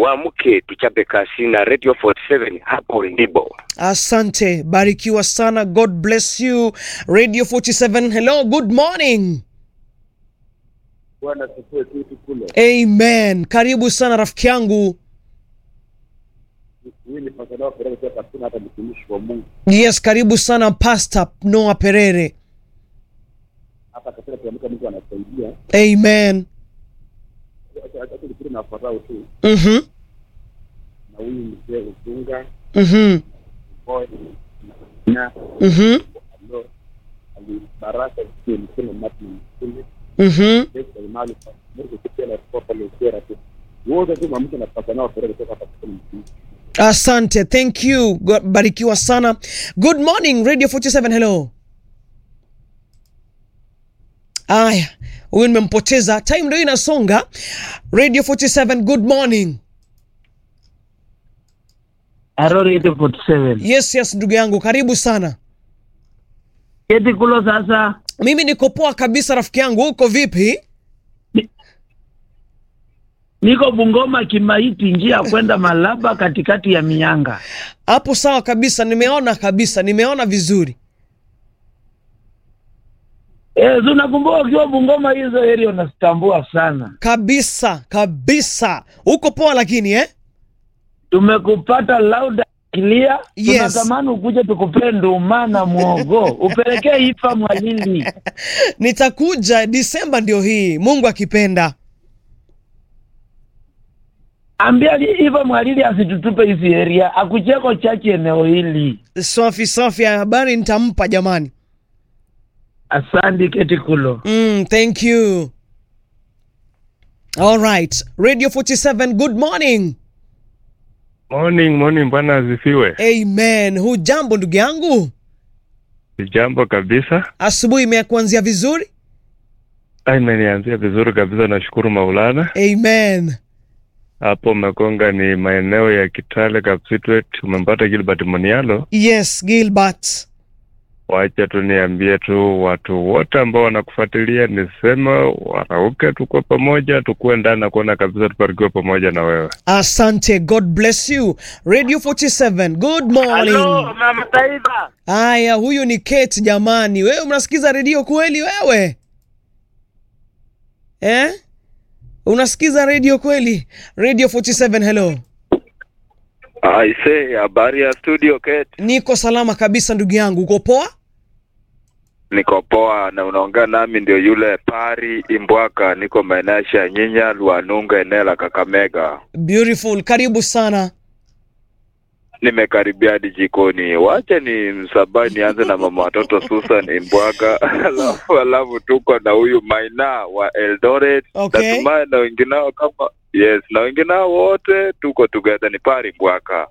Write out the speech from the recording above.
tuamke tuchape kasi na Radio 47 hapo ndipo. Asante, barikiwa sana. God bless you. Radio 47, hello, good morning. Bwana sifue kitu kule. Amen. Karibu sana rafiki yangu. Mimi ni pasanao Perere kutoka Kasina, hata mtumishi wa Mungu Yes, karibu sana Pastor Noah Perere. hapa Kasina. Tuamka, Mungu anasaidia. Amen. Acha acha nikiri na wafuatao tu, Mhm. na huyu mzee Usunga Mhm. boy na Mhm. alo alibaraka kile mkono Martin Mkuli Mhm. Pesa imali Mungu kitia na kwa pale sera tu. Wote tu mamke na pasanao Perere kutoka Kasina mtumishi. Asante, thank you. Go- Barikiwa sana. Good morning Radio 47, hello. Aya, huyu nimempoteza. Time ndio inasonga. Radio 47, good morning. Arorete 47. Yes, yes, ndugu yangu, karibu sana. Keti kulo sasa. Mimi niko poa kabisa rafiki yangu, uko vipi? Niko Bungoma Kimaiti, njia ya kwenda Malaba, katikati ya mianga. Hapo sawa kabisa, nimeona kabisa, nimeona vizuri. Eh, si unakumbuka ukiwa Bungoma hizo area unazitambua sana. Kabisa, kabisa. Uko poa lakini eh? Tumekupata loud and clear. Yes. Tunatamani ukuje tukupee nduma na mwogo upelekee Ifa Mwalili. Nitakuja Disemba ndio hii, Mungu akipenda. Ambia li- Ifa Mwalili asitutupe hizi area, akucheko chache eneo hili. Safi safi, ya habari nitampa jamani. Asante keti kulo. Mm, thank you. All right. Radio 47, good morning. Morning, morning, bwana asifiwe. Amen. Hujambo ndugu yangu? Jambo kabisa. Asubuhi imekuanzia vizuri? Ah, Imenianzia vizuri kabisa, nashukuru Maulana. Amen. Hapo Mekonga ni maeneo ya Kitale Kapsitwet, umempata Gilbert Monialo. Yes, Gilbert. Wacha tu niambie tu watu wote ambao wanakufuatilia, niseme warauke, tukuwe pamoja, tukuwe ndani na kuona kabisa tubarikiwe pamoja na wewe. Asante. God bless you. Radio 47, good morning. Mama Taifa. Haya, huyu ni Kate jamani. Wewe unasikiza redio kweli wewe? Eh? Unasikiza redio kweli? Radio 47, hello. Aise, habari ya studio Kate. Niko salama kabisa ndugu yangu. Uko poa? Niko poa na unaongea nami ndio yule Pari Imbwaka, niko maeneo ya Shanyinya, Lwanunga, eneo la Kakamega. Beautiful. Karibu sana. Nimekaribia hadi jikoni. Wacha ni msabai nianze na mama watoto Susan Imbwaka, alafu alafu tuko na huyu Maina wa Eldoret. Okay. Natumai na wengineo kama yes, na wengineo wote tuko together, ni Pari Imbwaka.